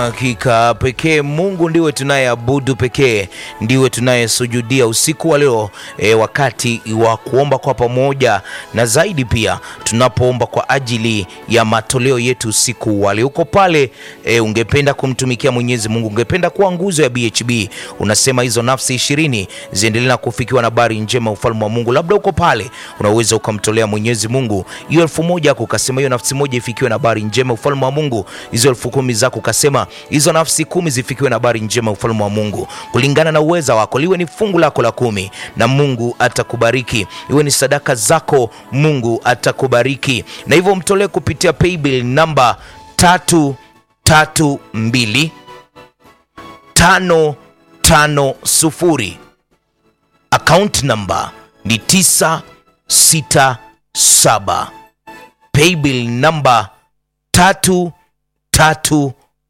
Hakika pekee Mungu ndiwe tunayeabudu, pekee ndiwe tunayesujudia usiku wa leo e, wakati wa kuomba kwa pamoja, na zaidi pia tunapoomba kwa ajili ya matoleo yetu usiku wa leo. Uko pale e, ungependa kumtumikia Mwenyezi Mungu, ungependa kuwa nguzo ya BHB, unasema hizo nafsi ishirini ziendelee na kufikiwa na habari njema ufalme wa Mungu. Labda uko pale unaweza ukamtolea Mwenyezi Mungu hiyo elfu moja yako, ukasema hiyo nafsi moja ifikiwe na habari njema ufalme wa Mungu. Hizo elfu kumi zako ukasema hizo nafsi kumi zifikiwe na habari njema ufalme wa Mungu, kulingana na uweza wako, liwe ni fungu lako la kumi na Mungu atakubariki, iwe ni sadaka zako, Mungu atakubariki, na hivyo mtolee kupitia paybill namba tatu tatu mbili tano tano sufuri account namba ni tisa sita saba paybill namba tatu tatu